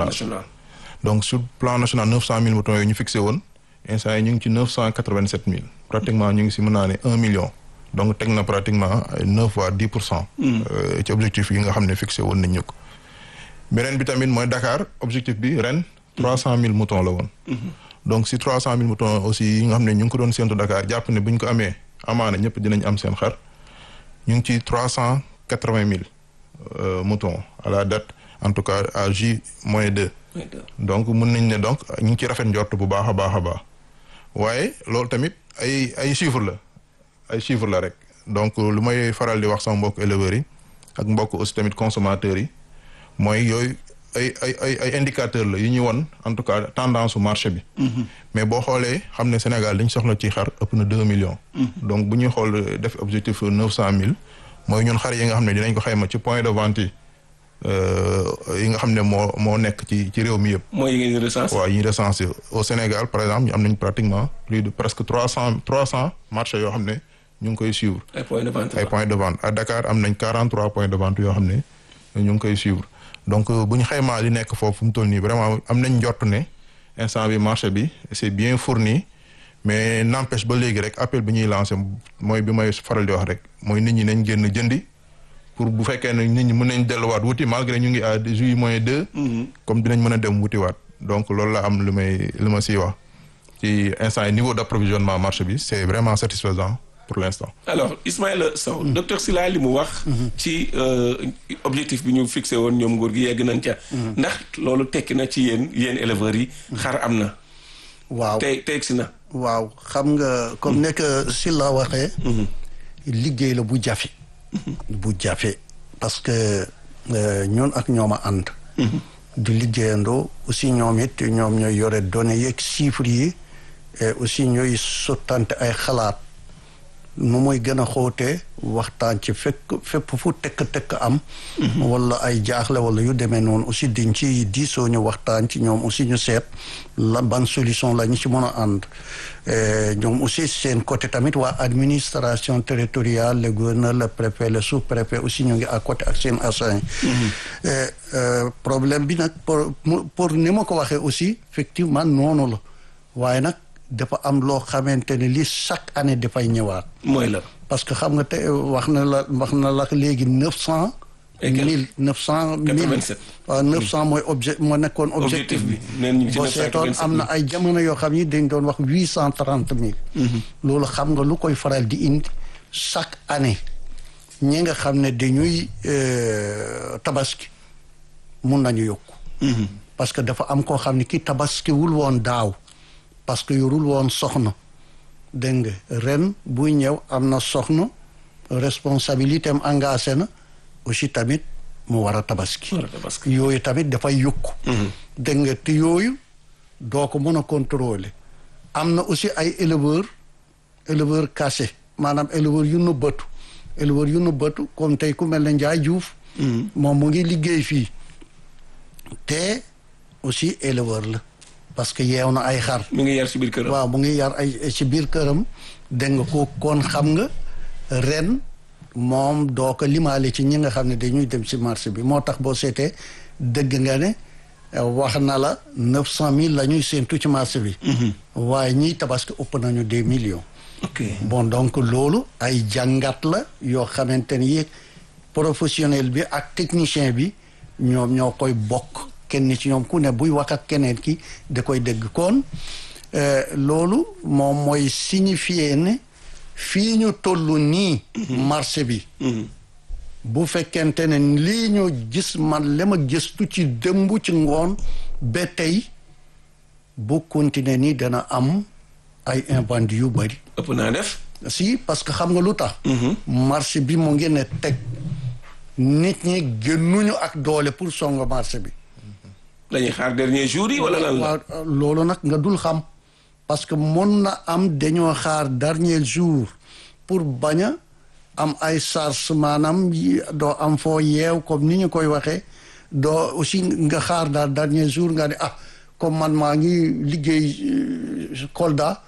national donc sur plan national neuf cent mille moutons yooyu ñu fixé woon instant yi ñu ngi ci neuf cent quatre-vingt-sept mille pratiquement ñu ngi si mën naa ne un million donc teg na pratiquement neuf voire dix pour cent ci objectif yi nga xam ne fixé woon nañ ñu ko beneen bi tamit mooy Dakar objectif bi ren trois cent mille moutons la woon donc si trois cent mille moutons aussi yi nga xam ne ñu ngi ko doon séntu Dakar jàpp ne bu ñu ko amee amaana ñëpp dinañ am seen xar ñu ngi ci trois cent quatre-vingt mille moutons à la date en tout cas à J moins deux donc mun nañ ne donc ñu ngi ci rafet njort bu baax a baax a baax waaye loolu tamit ay ay chiffres la ay chiffres la rek donc lu may faral di wax sama mbokk éleveurs yi ak mbokk aussi tamit consommateurs yi mooy yooyu ay ay ay ay indicateurs la yu ñu won en tout cas tendance su marché bi. mais boo xoolee xam ne Sénégal dañ soxla ci xar ëpp na deux millions. donc bu ñuy xool def objectif neuf cent mille mooy ñun xar yi nga xam ne dinañ ko xayma ci point de vente yi. yi nga xam ne moo moo nekk ci ci réew mi yëpp. mooy yi ngeen recensé. waaw yi ñu recensé au Sénégal par exemple ñu am nañ pratiquement plus de presque trois cent trois cent marchés yoo xam ne ñu ngi koy suivre. ay points de vente ay points de vente à Dakar am nañ quarante trois points de vente yoo xam ne ñu ngi koy suivre donc bu ñu xaymaa li nekk foofu mu toll nii vraiment am nañ njort ne instant bi marché bi c'est bien fourni mais n'empêche ba léegi rek appel bi ñuy lancé mooy bi may faral di wax rek mooy nit ñi nañ génn jëndi. pour bu fekkee ne nit ñi mën nañ delluwaat wuti malgré ñu ngi à juillet moins deux. comme dinañ mën a dem wutiwaat donc loolu la am lu may lu ma siy wax ci instant yi niveau d'approvisionnement marché bi c'est vraiment satisfaisant pour l'instant. alors Ismaïla Sow docteur Sylla li mu wax. ci objectif bi ñu fixé woon ñoom nguur gi yegg nañ ca. ndax loolu tekki na ci yéen yéen éleveurs yi. xar am na. waaw tey teg si na. waaw xam nga comme nekk Sylla waxee. liggéey la bu jafe. bu jafe parce que ñun ak ñoom a ànd. di liggéeyandoo aussi ñoom it ñoom ñooy yore données yeeg chiffres yi et aussi ñooy sottante ay xalaat nu muy gën a xóotee waxtaan ci fekk fépp fu tekk-tekk am. wala ay jaaxle wala yu demee noonu aussi diñ ci diisoo ñu waxtaan ci ñoom aussi ñu seet la ban solution la ñu ci mën a ànd. ñoom aussi seen côté tamit waa administration territoriale le gouverneur le préfet le sous-préfet aussi ñu ngi à côté ak seen agent problème bi nag pour pour ni ma ko waxee aussi effectivement noonu la waaye nag dafa am loo xamante ne li chaque année dafay ñëwaat. mooy la. parce que xam nga te wax na la wax na la léegi neuf cent. mille neuf cent mille waaw neuf cent mooy objet moo nekkoon objectif bi boo seetoon am na ay jamono yoo xam ni dañ doon wax huit cent trente mille loolu xam nga lu koy faral di indi chaque année ñi nga xam ne dañuy tabaski mun nañu yokku parce que dafa am koo xam ne ki tabaskiwul woon daaw parce que yorul woon soxna dégg nga ren buy ñëw am na soxna responsabilité am engagé na aussi tamit mu war a tabaski yooyu tamit dafay yokku dégg nga te yooyu doo ko mën a contrôler am na aussi ay éleveurs éleveurs cachés maanaam éleveurs yu nëbbatu éleveurs yu nëbbatu comme tey ku mel ne Ndiaye Diouf moom mu ngi liggéey fii te aussi éleveur la parce que yeew na ay xar mu ngi yar ci biir këram waaw mu ngi yar ay ci biir këram dégg nga ko kon xam nga ren moom doo ko limaale ci ñi nga xam ne dañuy dem ci marché bi moo tax boo seetee dëgg nga ne wax na la neuf cent mille la ñuy séentu ci marché bi waaye ñiy tabaski ëpp nañu des millions ok bon donc loolu ay jàngat la yoo xamante ni professionnel bi ak technicien bi ñoom ñoo koy bokk kenn ci ñoom ku ne buy wax ak keneen ki da koy dégg kon loolu moom mooy signifier ne fii ñu toll nii marché bi bu fekkente ne lii ñu gis man la ma gëstu ci dëmb ci ngoon ba tey bu continuer nii dana am ay invendus yu bari ëpp naa def si parce que xam nga lu tax marché bi mu ngi ne teg nit ñi gënuñu ak doole pour songo marché bi dañuy xaar dernier jour yi wala lan la waaw loolu nag nga dul xam parce que mën na am dañoo xaar dernier jour pour bañ a am ay charge maanaam doo am foo yeew comme ni ñu koy waxee doo aussi nga xaar daal dernier jour nga ne ah comme man maa ngi liggéey Kolda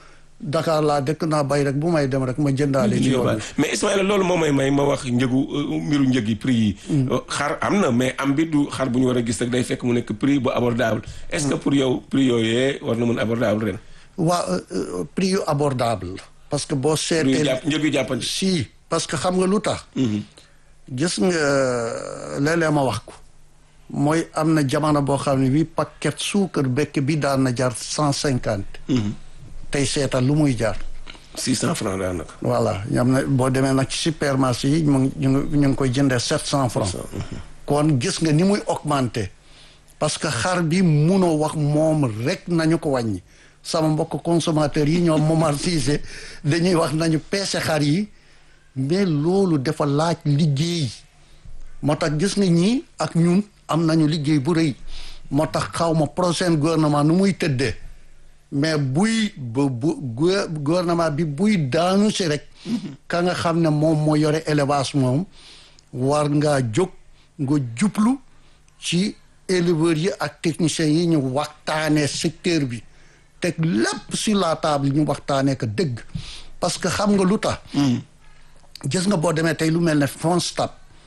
Dakar laa dëkk naa bay rek bu may dem rek ma jëndaale ci yoon bi mais Ismaïla loolu moo may may ma wax njëgu mbiru njëg yi prix yi xar am na mais am bi du xar bu ñu war a gis rek day fekk mu nekk prix bu abordable est-ce que pour yow prix yooyee war na mën abordable ren waa prix yu abordable parce que boo seetee njëg yu jàppandi si parce que xam nga lu tax gis nga léeg-léeg ma wax ko mooy am na jamono boo xam ne bi paquet suukar bekk bi daan na jar cent cinquante tey seetal lu muy jar six cent francs daanaka voilà ñam na boo demee nag ci supermarché yi mu ngi ñu ngi koy jëndee sept cent francs kon gis nga ni muy augmenté parce que xar bi munoo wax moom rek nañu ko wàññi sama mbokk consommateurs yi ñoom Momar Cissé dañuy wax nañu peese xar yi mais loolu dafa laaj liggéey moo tax gis nga ñii ak ñun am nañu liggéey bu rëy moo tax xaw ma prochain gouvernement nu muy tëddee mais buy bu bu gouvernement bi buy daanu si rek ka nga xam ne moom moo yore élevage moom war ngaa jóg nga jublu ci éleveurs yi ak techniciens yi ñu waxtaanee secteur bi teg lépp sur la table ñu waxtaanee ko dëgg parce que xam nga lu tax gis nga boo demee tey lu mel ne FONSTAB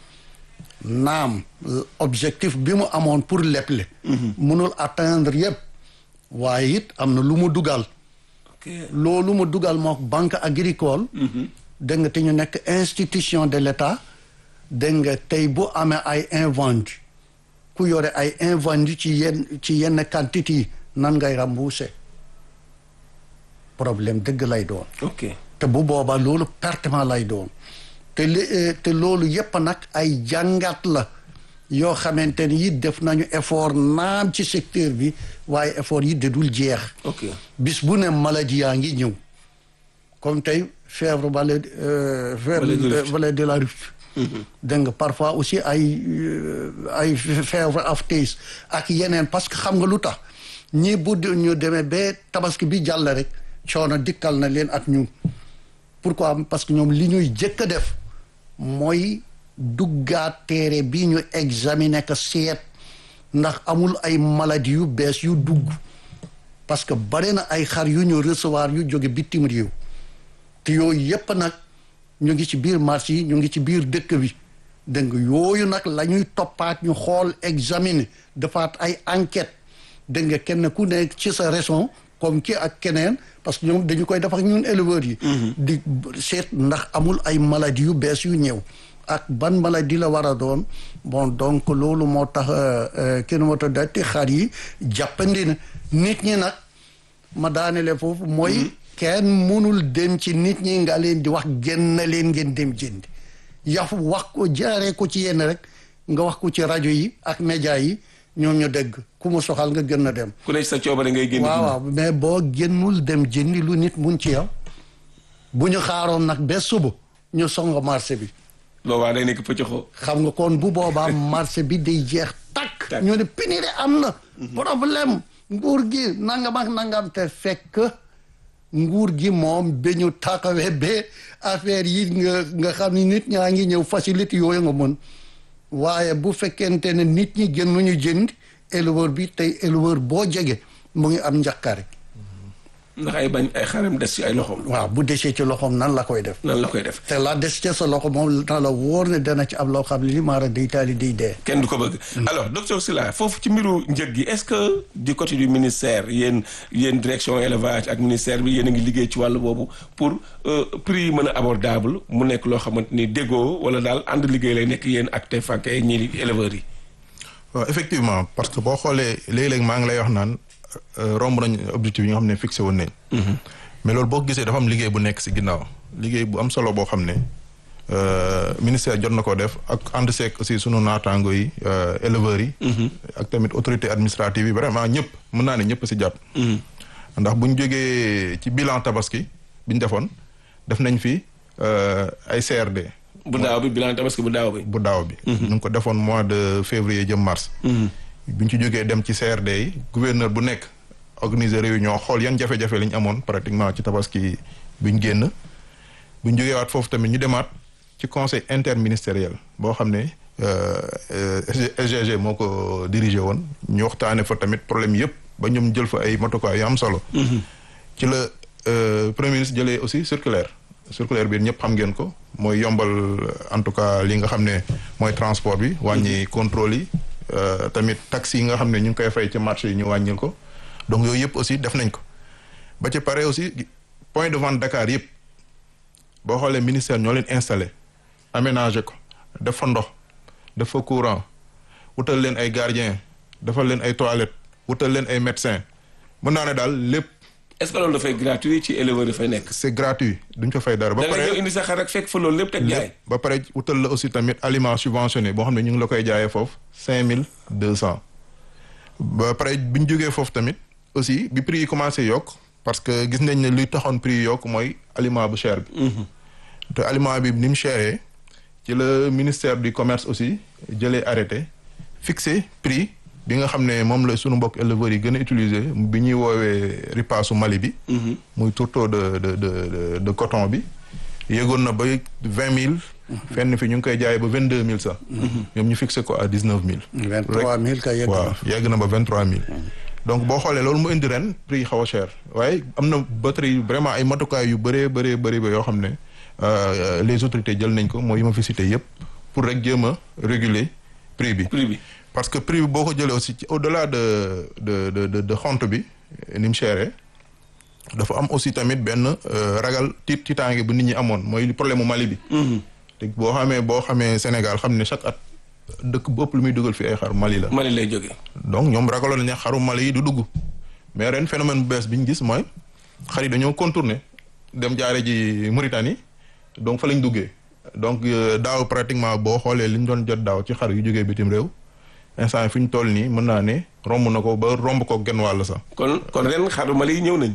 naam objectif bi mu amoon pour leble mënul atteindre yëpp waaye it am na lu mu dugal loolu mu dugal moo banque agricole dégg nga te ñu nekk institution de l'État dégg nga tey bu amee ay invendu ku yore ay invendu ci yenn ci yenn quantité yi nan ngay rembourser problème dëgg lay doon ok te bu boobaa loolu pertement lay doon te li te loolu yépp nag ay jàngat la yoo xamante ni it def nañu effort naam ci secteur bi waaye effort yi de dul jeex ok bis bu ne maladie yaa ngi ñëw comme tey fièvre vallée fièvre vallée de la Rift dégg nga parfois aussi ay ay fièvre aftes ak yeneen parce que xam nga lu tax ñii bu ñu demee ba tabaski bi jàll rek coono dikkal na leen ak ñun pourquoi parce que ñoom li ñuy jëkk a def mooy duggaat téere bi ñu examiner ko seet ndax amul ay maladie yu bees yu dugg parce que bare na ay xar yu ñu recevoir yu jóge bitim réew te yooyu yépp nag ñu ngi ci biir marché yi ñu ngi ci biir dëkk bi dégg nga yooyu nag la ñuy toppaat ñu xool examiner defaat ay enquête dégg nga kenn ku nekk ci sa raison comme ki ak keneen parce que ñoom dañu koy def ak ñun éleveurs yi di seet ndax amul ay maladie yu bees yu ñëw ak ban maladie la war a doon bon donc loolu moo tax kenn moo tax dati xar yi jàppandi na nit ñi nag ma daanele foofu mooy kenn mënul dem ci nit ñi nga leen di wax génn leen ngeen dem jëndi yaf wax ko jaaree ko ci yenn rek nga wax ko ci rajo yi ak média yi ñoom ñu dégg ku mu soxal nga gën a dem ku ne sa coobare ngay génn waaw waaw mais boo génnul dem jëndi lu nit mun ci yow bu ñu xaaroon nag ba suba ñu songo marché bi boobaa day nekk pëccëxoo xam nga kon bu boobaa marché bi day jeex takk ñu ne pénurie am na problème nguur gi nangam ak nangam te fekk nguur gi moom ba ñu taxawee ba affaire yi nga nga xam ni nit ñaa ngi ñëw facilité yooyu nga mën waaye bu fekkente ne nit ñi gënuñu jënd éleveur bi tey éleveur boo jege mu ngi am njàqare ndax ay bañ ay xaram des ci ay loxoom waaw bu desee ci loxoom nan la koy def nan la koy def te la des ci sa loxo moom na la wóor ne dana ci am loo xam ne li maara day taali day dee kenn du ko bëgg alors docteur Sylla foofu ci mbiru njëg gi est-ce que du côté du ministère yéen yéen direction élevage ak ministère bi yéen a ngi liggéey ci wàllu boobu pour prix yi mën a abordable mu nekk loo xamante ni déggoo wala daal ànd liggéey lay nekk yéen ak te fànke ñi éleveurs yi waaw effectivement parce que boo xoolee léeg-léeg maa ngi lay wax naan romb nañ objectif yi nga xam ne fixé woon nañ mais loolu boo gisee dafa am liggéey bu nekk si ginnaaw liggéey bu am solo boo xam ne ministère jot na ko def ak ànd seek aussi sunu naataango yi éleveurs yi ak tamit autorité administrative yi vraiment ñëpp mën naa ne ñëpp si jàpp ndax bu ñu jógee ci bilan tabaski bi ñu defoon def nañ fi ay CRD bu daaw bi bilan tabaski bu daaw bi bu daaw bi ñu ngi ko defoon mois de février jëm mars bu ñu ci jógee dem ci CRD yi gouverneur bu nekk organiser réunion xool yan jafe-jafe la ñu amoon pratiquement ci tabaski bi ñu génn bu ñu jógee waat foofu tamit ñu demaat ci conseil interministériel boo xam ne SGG moo ko dirigé woon ñu waxtaane fa tamit problème yëpp ba ñoom jël fa ay matukaay yu am solo ci la premier ministre jëlee aussi circulaire circulaire bi ñëpp xam ngeen ko mooy yombal en tout cas li nga xam ne mooy transport bi wàññi contrôle yi tamit taxes yi nga xam ne ñu ngi koy fay ci marché yi ñu wàññil ko donc yooyu yëpp aussi def nañ ko ba ci pare aussi point de vente Dakar yëpp boo xoolee ministère ñoo leen installé aménagé ko def fa ndox def fa courant wutal leen ay gardien defal leen ay toilettes wutal leen ay médecins mën naa ne daal lépp. est-ce que loolu dafay gratuit ci éleveur dafay nekk. c'est gratuit duñ ko fay dara. ba pare da nga indi sa xar rek fekk fa loolu lépp teg jaay. ba pare wutal la aussi tamit aliment subventionné boo xam ne ñu ngi la koy jaayee foofu cinq mille deux cent. ba pare bi ñu jógee foofu tamit aussi bi prix yi commencé yokk parce que gis nañ ne luy taxoon prix yi yokk mooy aliment bu cher bi. te aliment bi ni mu chéré ci la ministère du commerce aussi jëlee arrêté fixé prix. bi nga xam ne moom la sunu mbokk éleveurs yi gën a utiliser bi ñuy woowee ripaasu Mali bi. muy tourteau de de de de coton bi. yéegoon na ba vingt mille. fenn fi ñu ngi koy jaayee ba vingt deux mille sax. ñoom ñu fixé ko à dix neuf mille. vingt trois mille kay yegg na waaw yegg na ba vingt trois mille. donc boo xoolee loolu mu indi ren prix yi xaw a cher waaye am na batterie vraiment ay matukaay yu bëree bëree bëri ba yoo xam ne les autorités jël nañ ko mooy yi ma fi cité yëpp pour rek jéem a réguler prix bi. prix bi. parce que prix bi boo ko jëlee aussi au delà de de de de de xont bi ni mu chéré dafa am aussi tamit benn ragal tiit tiitaange bu nit ñi amoon mooy problème mu Mali bi. te boo xamee boo xamee Sénégal xam ne chaque at dëkk bu ëpp lu muy dugal fi ay xar Mali la. Mali lay jógee. donc ñoom ragaloon nañ ne xaru Mali yi du dugg mais ren phénomène bu bees bi ñu gis mooy xar yi dañoo contourner dem jaare ji Mauritanie donc fa lañ duggee donc daaw pratiquement boo xoolee li ñu doon jot daaw ci xar yu jógee bitim réew. instant fi ñu toll nii mën naa ne romb na ko ba romb ko genn wàll sax. kon kon ren xaru Mali yi ñëw nañ.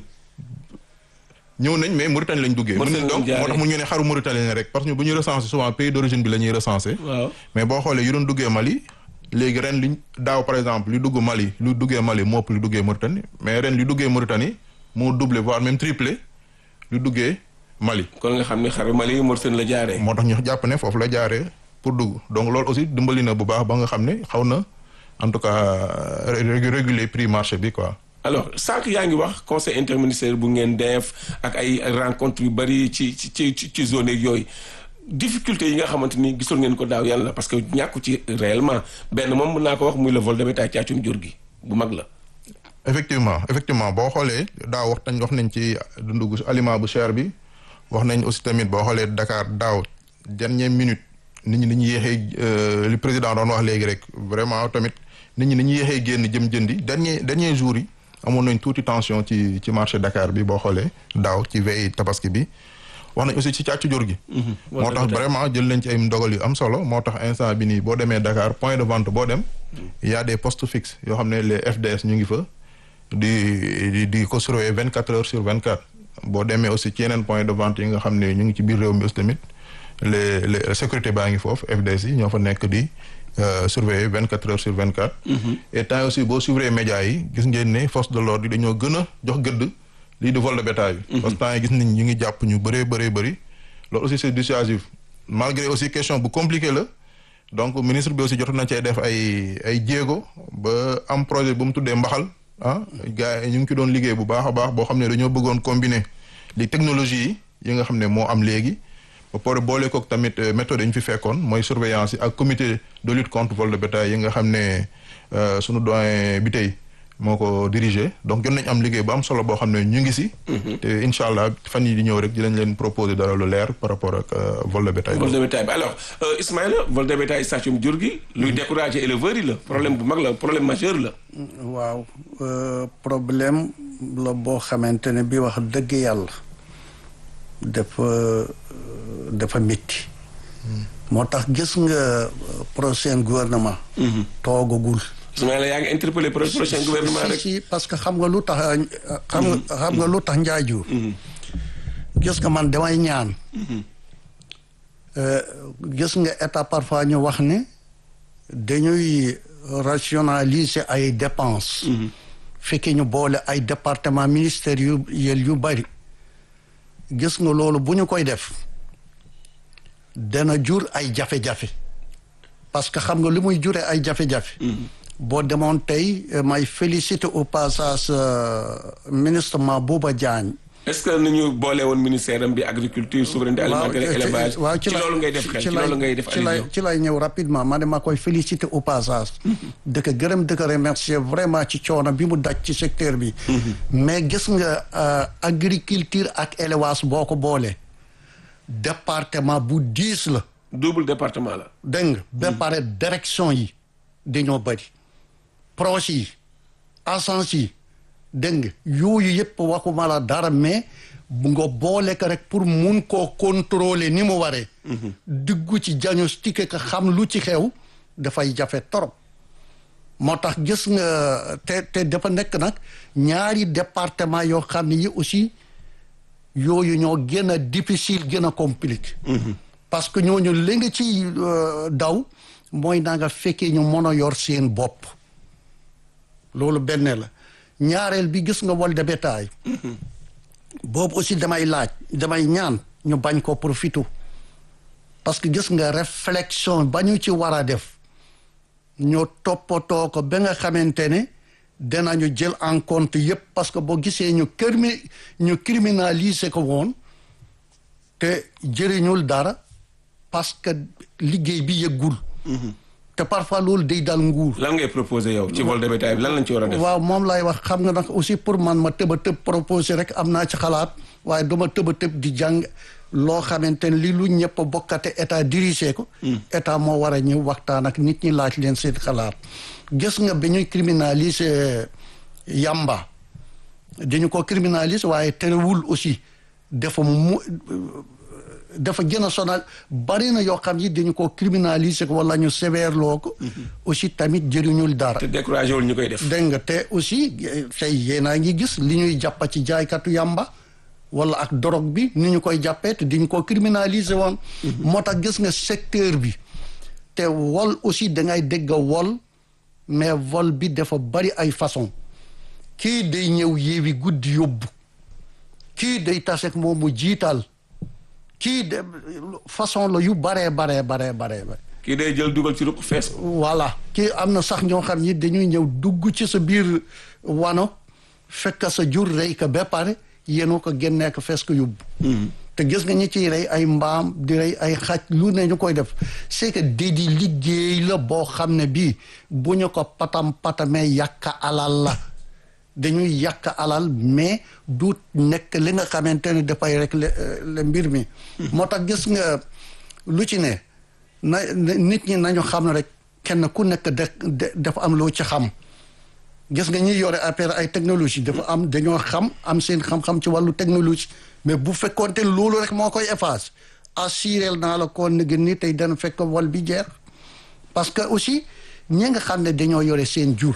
ñëw nañ mais Mauritanie lañ duggee. Mauritanie donc moo tax mu ñu ne xaru Mauritanie la rek parce que bu ñu recensé souvent pays d'origine bi la ñuy recensé. waaw mais boo xoolee yu doon duggee Mali léegi ren liñ daaw par exemple li dugg Mali lu duggee Mali moo ëpp lu duggee Mauritanie mais ren li duggee Mauritanie moo doublé voire même triplé lu duggee Mali. kon nga xam ne xaru Mali yi Mauritanie la jaaree. moo tax ñu jàpp ne foofu la jaaree pour dugg donc loolu aussi dimbali na bu baax ba nga xam ne xaw na. en tout cas réguler prix marché bi quoi. alors sànq yaa ngi wax conseil interministériel bu ngeen def ak ay rencontre yu bari ci ci ci ci zone yooyu difficulté yi nga xamante ni gisul ngeen ko daaw yàlla parce que ñàkku ci réellement benn moom mën naa ko wax muy le vol de bétail caacum jur gi bu mag la. effectivement effectivement boo xoolee daaw wax nañ wax nañ ci dundu aliment bu cher bi wax nañ aussi tamit boo xoolee Dakar daaw dernière minute nit ñi dañuy yéexee li président doon wax léegi rek vraiment tamit. nit ñi dañuy yéexee génn jëm jëndi dernier dernier jour yi amoon nañ tuuti tension ci ci marché Dakar bi boo xoolee daaw ci veille tabaski bi wax nañ aussi ci càccu jur gi. moo tax vraiment jël nañ ci ay ndogal yu am solo moo tax instant bi nii boo demee Dakar point de vente boo dem. y a des postes fixes yoo xam ne les FDS ñu ngi fa di di di ko surveiller vingt quatre heures sur vingt quatre boo demee aussi ci yeneen point de vente yi nga xam ne ñu ngi ci biir réew mi aussi tamit les les sécurité baa ngi foofu FDS yi ñoo fa nekk di. Euh, surveiller vingt quatre heures sur vingt quatre. et temps aussi boo suivre médias yi gis ngeen ne force de l'ordre yi dañoo gën a jox gëdd lii di vol de bétail bi. parce que temps yi gis nañ ñu ngi jàpp ñu bëree bëree bëri loolu aussi c'est dissuasif malgré aussi question bu compliqué la donc ministre bi aussi jotoon na cee def ay ay jéego ba am projet bu mu tuddee mbaxal ah gars yi ñu ngi ci doon liggéey bu baax a baax boo xam ne dañoo bëggoon combiner li technologie yi yi nga xam ne moo am léegi. ba pare boole kook tamit méthode yi ñu fi fekkoon mooy surveillance yi ak comité de lutte contre vol de bétail yi nga xam ne sunu doyen bi tey moo ko dirigé donc jot nañ am liggéey bu am solo boo xam ne ñu ngi si. te incha allah fan yi di ñëw rek dinañ leen proposer dara lu leer par rapport ak vol de bétail. vol de bétail bi alors Ismaïla vol de bétail station jur gi. luy décourager éleveurs yi la problème bu mag la problème majeur la. waaw problème la boo xamante ne bi wax dëgg yàlla dafa. dafa métti moo tax gis nga prochain gouvernement toogagul Ismaïla yaa ngi interpellé prochain gouvernement rek si parce que xam nga lu tax xam nga xam nga lu tax njaajur gis nga man damay ñaan gis nga état parfois ñu wax ne dañuy rationaliser ay dépenses fekki ñu boole ay département ministériel yu bari gis nga loolu bu ñu koy def dana jur ay jafe-jafe parce que xam nga li muy jure ay jafe-jafe boo demoon tey may féliciter au passage ministre Mabouba Diagne est-ce que nañu boole woon ministère am bi agriculture souveraineté alimentaire et élevage ci loolu ngay def xel ci loolu ngay def ci lay ci lay ñëw rapidement ma ne ma koy féliciter au passage dëkk gërëm dëkk remercier vraiment ci coono bi mu daj ci secteur bi mais gis nga agriculture ak élevage boo ko boole département bu diis la double département la dégg nga ba pare direction yi dañoo bëri proche yi agence yi dégg nga yooyu yëpp waxuma la dara mais bu nga boole ko rek pour mun koo contrôler ni mu waree dugg ci diagnostic ka xam lu ci xew dafay jafe torop moo tax gis nga te te dafa nekk nag ñaari département yoo xam ne yi aussi yooyu ñoo gën a difficile gën a compliqué parce que ñooñu li nga ci daw mooy naa nga fekkee ñu mën a yor seen bopp loolu benn la ñaareel bi gis nga vol de bétail boobu aussi damay laaj damay ñaan ñu bañ ko profité parce que gis nga réflexion ba ñu ci war a def ñoo toppatoo ko ba nga xamante ne danañu jël en compte yépp parce que boo gisee ñu crimi ñu criminaliser ko woon te jëriñul dara parce que liggéey bi yëggul te parfois loolu day dal nguur. lan ngay proposé yow ci vol de bétail bi lan lañ ci war a def. waaw moom lay wax xam nga nag aussi pour man ma tëb a tëb proposé rek am naa ci xalaat waaye duma tëb a tëb di jàng loo xamante ne li lu ñëpp bokkate état dirigé ko. état moo war a ñëw waxtaan ak nit ñi laaj leen seen xalaat. gis nga bi ñuy criminaliser yamba dañu ko criminaliser waaye terewul aussi dafa mu. dafa gën a sonal bari na yoo xam yi dañu ko criminaliser ko wala ñu sévère loo ko aussi tamit jëriñul dara te découragé wul ñu koy def dégg nga te aussi tey yéenaa ngi gis li ñuy jàppa ci jaaykatu yàmba wala ak dorog bi ni ñu koy jàppee te diñu ko criminaliser woon moo tax gis nga secteur bi te wol aussi dangay dégg wol mais vol bi dafa bari ay façon kii day ñëw yéewi guddi yóbbu kii day tasek moom mu jiital kii de façon la yu baree baree baree baree ba kii day jël dugal ci ruq fees voilà kii am na sax ñoo xam ni dañuy ñëw dugg ci sa biir wano fekk sa jur rey ko ba pare yéenu ko génnee ko fees ko yóbbu te gis nga ñi ciy rey ay mbaam di rey ay xaj lu ne ñu koy def c'est que dédi liggéey la boo xam ne bii bu ñu ko patam patamee yàq alal la dañuy yàq alal mais du nekk li nga xamante ne dafay rek le mbir mi moo tax gis nga lu ci ne na nit ñi nañu xam ne rek kenn ku nekk de dafa am loo ci xam gis nga ñi yore affaire ay technologie dafa am dañoo xam am seen xam-xam ci wàllu technologie mais bu fekkoonte loolu rek moo koy efface assuré naa la ko ne ni tey dana fekk wal bi jeex parce que aussi ñi nga xam ne dañoo yore seen jur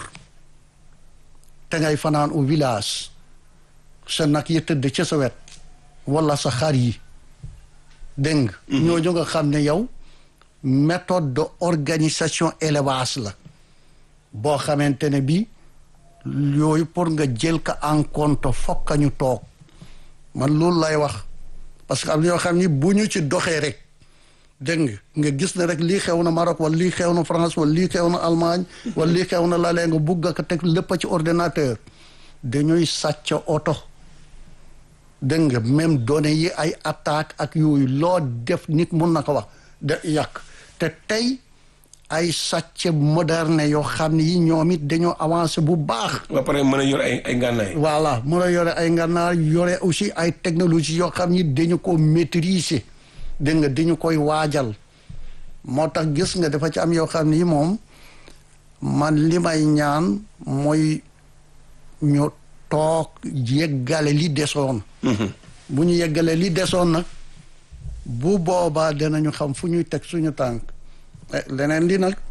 te ngay fanaan au village sa nag yi tëdd ca sa wet wala sa xar yi dégg nga ñooñu nga xam ne yow méthode de organisation élevage la boo xamante ne bi yooyu pour nga jël ko en compte fokk ñu toog man loolu lay wax parce que am na yoo xam ni bu ñu ci doxee rek dégg nga nga gis ne rek lii xew na Maroc wala lii xew na France wala lii xew na Allemagne wala lii xew na lalee nga bugg ko teg lépp ci ordinateur dañuy sàcc oto dégg nga même données yi ay attaque ak yooyu loo def nit mun na ko wax de yàq te tey ay sàcc moderne yoo xam ne yi ñoom it dañoo avancé bu baax. ba pare mën a yor ay ay ngànnaay. voilà mën a yore ay ngànnaay yore aussi ay technologie yoo xam ni dañu ko maîtriser. dégg nga dañu koy waajal moo tax gis nga dafa ci am yoo xam ni moom man li may ñaan mooy ñu toog yeggale li desoon bu ñu yeggale li desoon nag bu boobaa danañu xam fu ñuy teg suñu tànk leneen li nag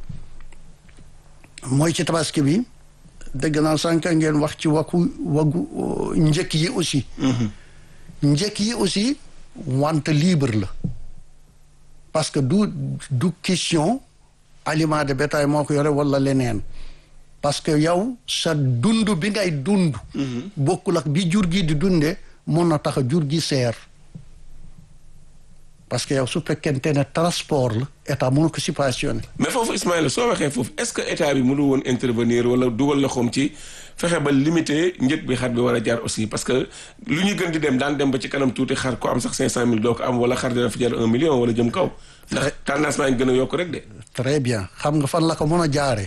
mooy ci tabaski bi dégg naa sànq ngeen wax ci waku wagu njëkk yi aussi njëkk yi aussi wante libre la parce que du du question aliment de bétail moo ko yore wala leneen parce que yow sa dund bi ngay dund bokkul ak bi jur gi di dunde mun na tax a jur gi seer parce que yow su fekkente ne transport la état mënu ko subventionné. mais foofu Ismaïla soo waxee foofu est-ce que état bi mënu woon intervenir wala dugal loxoom ci fexe ba limiter njëg bi xar bi war a jar aussi parce que lu ñu gën di dem daan dem ba ci kanam tuuti xar ko am sax 500000 doo ko am wala xar dina fi jar un million wala jëm kaw. ndax tendance baa ngi gën a yokk rek de. très bien xam nga fan la ko mën a jaaree.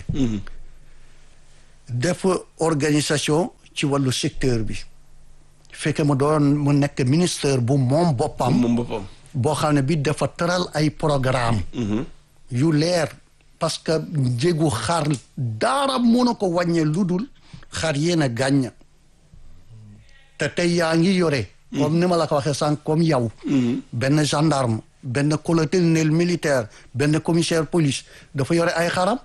def organisation ci wàllu secteur bi. fekke mu doon mu nekk ministère bu moom boppam. moom boppam. boo xam ne bi dafa tëral ay programme yu leer parce que njëgu xar dara mun a ko wàññee lu dul xar yéen a gàññ te tey yaa ngi yore comme ni ma la ko waxee sànq comme yow benn gendarme benn colonel militaire benn commissaire police dafa yore ay xaram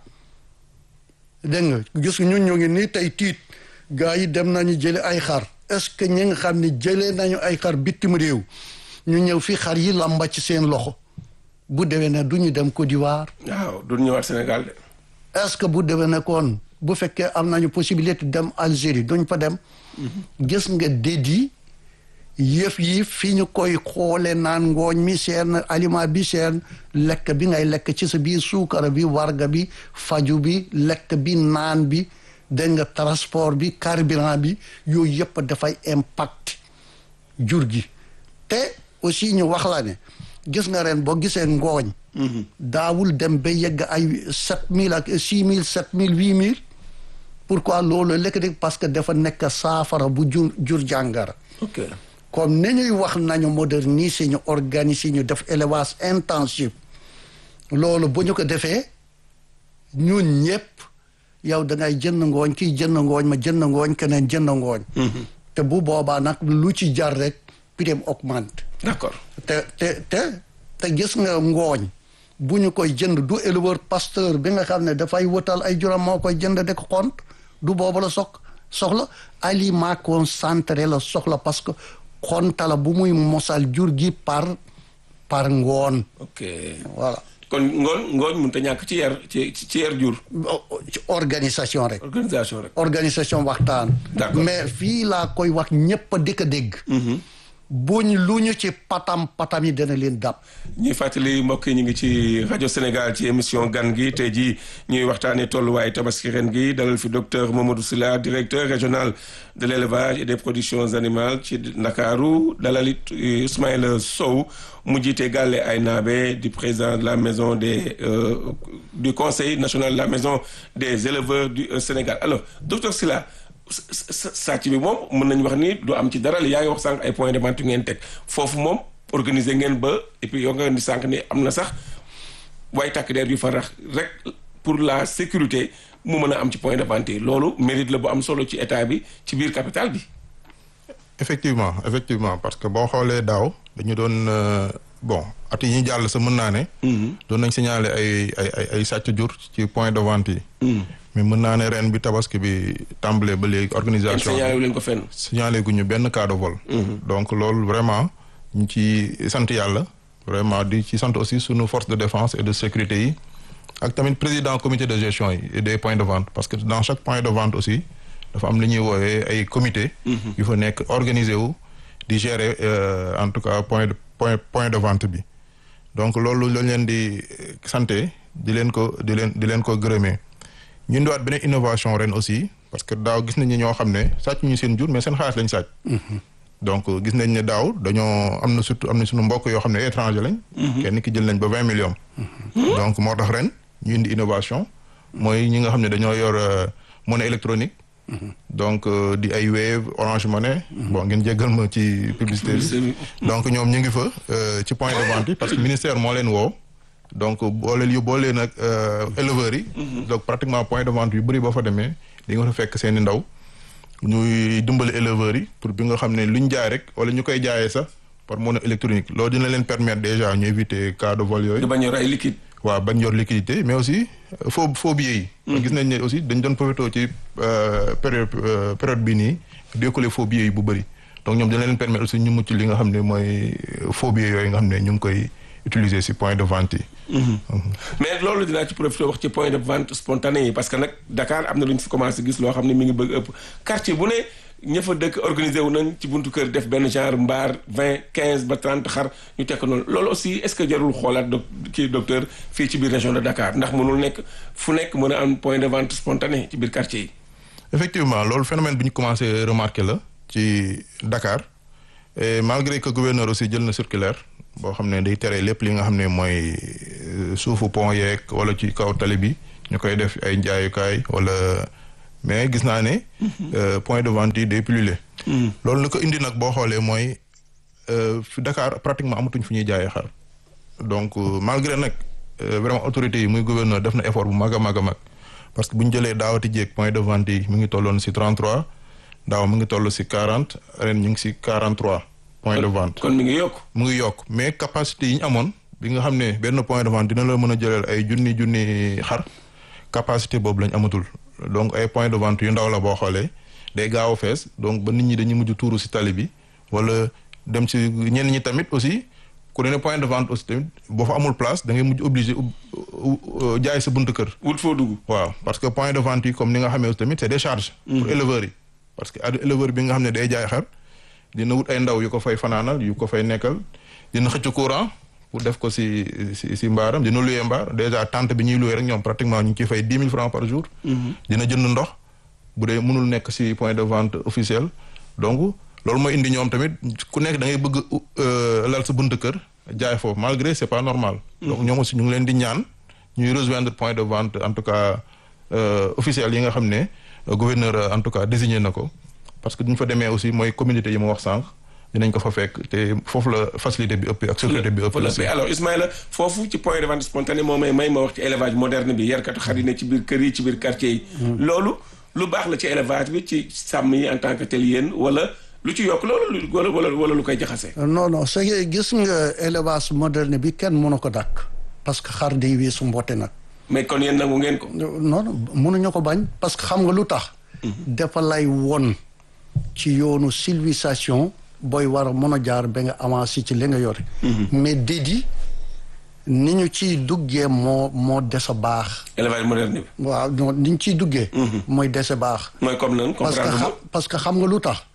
dégg nga gis ñun ñu ngi nii tey tiit gars yi dem nañu jële ay xar est-ce que ñi nga xam ne jëlee nañu ay xar bitim réew ñu ñëw fii xar yi lamba ci seen loxo bu déwee ne du ñu dem Côte d'Ivoire. waaw du ñëwaat Sénégal de. est-ce que bu déwee ne kon bu fekkee am nañu possibilité dem Algérie duñ fa dem. gis nga dédi yëf yi fi ñu koy xoole naan ngooñ mi seen aliment bi seen lekk bi ngay lekk ci sa biir suukara bi warga bi faju bi lekk bi naan bi dégg nga transport bi carburant bi yooyu yëpp dafay impact jur gi te aussi ñu wax la ne gis nga ren boo gisee ngooñ daawul dem ba yegg ay sept mille ak six mille sept mille huit mille pourquoi loolu lekk di parce que dafa nekk saafara bu jur jur jàngara ok comme ni ñuy wax nañu moderniser ñu organiser ñu def élevage intensif loolu bu ñu ko defee ñun ñëpp yow da ngay jënd ngooñ kii jënd ngooñ ma jënd ngooñ keneen jënd ngooñ te bu boobaa nag lu ci jar rek prix augmente d'accord te te te te gis nga ngooñ bu ñu koy jënd du éleveur pasteur bi nga xam ne dafay wëtal ay juram moo koy jënd de ko xont du boobu la sox soxla aliment concentré la soxla parce que xontala bu muy mosal jur gi par par ngoon ok voilà kon ngoon ngooñ mënut a ñàkk ci yar ci ci yar jur. ci organisation rek organisation rek. organisation waxtaan D'accord. mais fii laa koy wax ñëpp a dëkk a dégg buñ lu ñu ci patam patam yi dana leen dab ñuy fàttali mbokk yi ñu ngi ci rajo Sénégal ci émission gan gi tey jii ñuy waxtaanee tolluwaay tabaski ren gi dalal fi docteur Mamadou Sylla directeur régional de l'élevage et des productions animales ci Ndakaaru dalal it Ismaïla Sow mu jiite Galle Aynabe di président de la maison des euh, du conseil national de la maison des éleveurs du euh, Sénégal alors docteur Sylla sàcc bi moom mën nañu wax ni du am ci dara li yaa ngi wax sànq ay points de vente yu ngeen teg foofu moom organiser ngeen ba et puis yoo nga ni sànq ni am na sax waaye takk der yu fa rax rek pour la sécurité mu mën a am ci point de vente yi loolu mérite la bu am solo ci état bi ci biir capital bi. effectivement effectivement parce que boo xoolee daaw dañu doon euh, bon at yi ñu jàll sa mën naa ne. doon nañ signaler ay ay ay ay sàcc jur ci point de vente yi. mais mën naa ne ren bi tabaski bi tàmbalee ba léegi organisation bi signalé wu leen ko fenn. signalé guñu benn cas de vol. donc loolu vraiment ñu ci sant yàlla vraiment di ci sant aussi sunu force de défense et de sécurité yi ak tamit président comité de gestion yi et des points de vente parce que dans chaque point de vente aussi dafa am li ñuy woowee ay comité yu fa nekk organisé wu di gérer euh, en tout cas point de point point de vente bi donc loolu lañ leen di santé di leen ko di leen di leen ko gërëmee ñu indiwaat beneen innovation ren aussi parce que daaw gis nañu ñoo xam ne sàcc ñu seen jur mais seen xaalis lañ sàcc. donc gis nañ ne daaw dañoo am na surtout am na suñu mbokk yoo xam ne étranger lañ. kenn ki jël nañ ba vingt millions. donc moo tax ren ñu indi innovation. mooy ñi nga xam ne dañoo yor euh, monnaie électronique. donc euh, di ay Wave Orange Money. bon ngeen jéggal ma ci publicité Publicité bi. bi. donc ñoom ñu ngi fa euh, ci point de vente yi parce que ministère moo leen woo. donc boo leen yóbboo leen ak éleveurs yi. donc pratiquement point de vente yu bëri boo fa demee di nga fa fekk seen i ndaw. ñuy dimbali éleveurs yi pour bi nga xam ne luñ jaay rek wala ñu koy jaayee sax par monnaie électronique loolu dina leen permettre déjà ñu éviter cas de vol di yooyu. bañ a yor ay liquide. waaw bañ yor liquidité mais aussi euh, faux faux billets yi. gis nañ ne aussi dañ doon profité ci euh, période euh, période bii nii di écoulé faux billets yi bu bëri donc ñoom dina leen permettre aussi ñu mucc li nga xam ne mooy faux billets yooyu nga xam ne ñu ngi koy utiliser si point de vente yi. mais loolu dinaa ci profité wax ci point de vente spontané yi parce que nag Dakar am na lu ñu fi commencé gis loo xam ne mi ngi bëgg ëpp quartier bu ne ña fa dëkk organisé wu nañ ci buntu kër def benn genre mbaar vingt quinze ba trente xar ñu teg ko noonu loolu aussi est-ce que jarul xoolaat do kii docteur fii ci biir région de Dakar ndax mënul nekk fu nekk mën a am point de vente spontané ci biir quartier yi. effectivement loolu phénomène bi ñu commencé remarquer la ci Dakar et malgré que gouverneur aussi jël na circulaire boo xam ne day tere lépp li nga xam ne mooy suufu pont yeeg wala ci kaw tali bi ñu koy def ay njaayukaay wala mais gis naa ne. point de vente yi day pullulé. loolu li ko indi nag boo xoolee mooy fi Dakar pratiquement amatuñ fu ñuy jaayee xar donc malgré nag vraiment autorités yi muy gouverneur def na effort bu mag a mag a mag. parce que bu ñu jëlee daawati jéeg point de vente yi mu ngi tolloon si 33 daaw mu ngi toll si 40 ren ñu ngi si 43 point de vente. kon mi ngi yokk. mu ngi yokk mais capacité yi ñu amoon bi nga xam ne benn point de vente dina la mën a jëleel ay junni junni xar capacité boobu lañ amatul donc ay point de vente yu ndaw la boo xoolee day gaaw a fees donc ba nit ñi dañuy mujj tuuru si tali bi wala dem si ñenn ñi tamit aussi. ku ne point de vente aussi tamit boo fa amul place da ngay mujj obligé jaay sa buntu kër. wut foo dugg. waaw parce que point de vente yi comme ni nga xamee aussi tamit c'est des charges. pour éleveurs yi. parce que éleveur bi nga xam ne day jaay xar dina wut ay ndaw yu ko fay fanaanal yu ko fay nekkal dina xëcc courant pour def ko si si si mbaaram dina louer mbaar déjà tente bi ñuy louer rek ñoom pratiquement ñu ngi ciy fay dix mille francs par jour. dina jënd ndox bu dee mënul nekk si point de vente officiel donc. loolu mooy indi ñoom tamit ku nekk da ngay bëgg lal sa buntu kër jaay foofu malgré c'est pas normal. donc ñoom aussi ñu ngi leen di ñaan ñuy rejoindre point de vente en tout cas officiel yi nga xam ne gouverneur en tout cas désigné na ko parce que duñ fa demee aussi mooy communauté yi ma wax sànq dinañ ko fa fekk te foofu la facilité bi ëpp ak sécurité bi ëpp. alors Ismaïla foofu ci point de vente spontané moo may may ma wax ci élevage moderne bi yarkatu xar yi ne ci biir kër yi ci biir quartier yi. loolu lu baax la ci élevage bi ci sàmm yi en tant que tel yéen wala. lu ci yokk loolu wala wala wala lu koy jaxase. non non c'est que gis nga élevage moderne bi kenn mënu ko dàkk parce que xar day weesu mboote nag. mais kon yéen nangu ngeen ko. non non mënuñu ko bañ parce que xam nga lu tax. dafa lay won ci yoonu civilisation booy war a mën a jaar ba nga avancé ci li nga yore. mais dédi ni ñu ciy duggee moo moo des a baax. élevage moderne bi. waaw non ni ñu ciy duggee. mooy des a baax. mooy comme nan parce que comprendre parce que xam nga lu tax.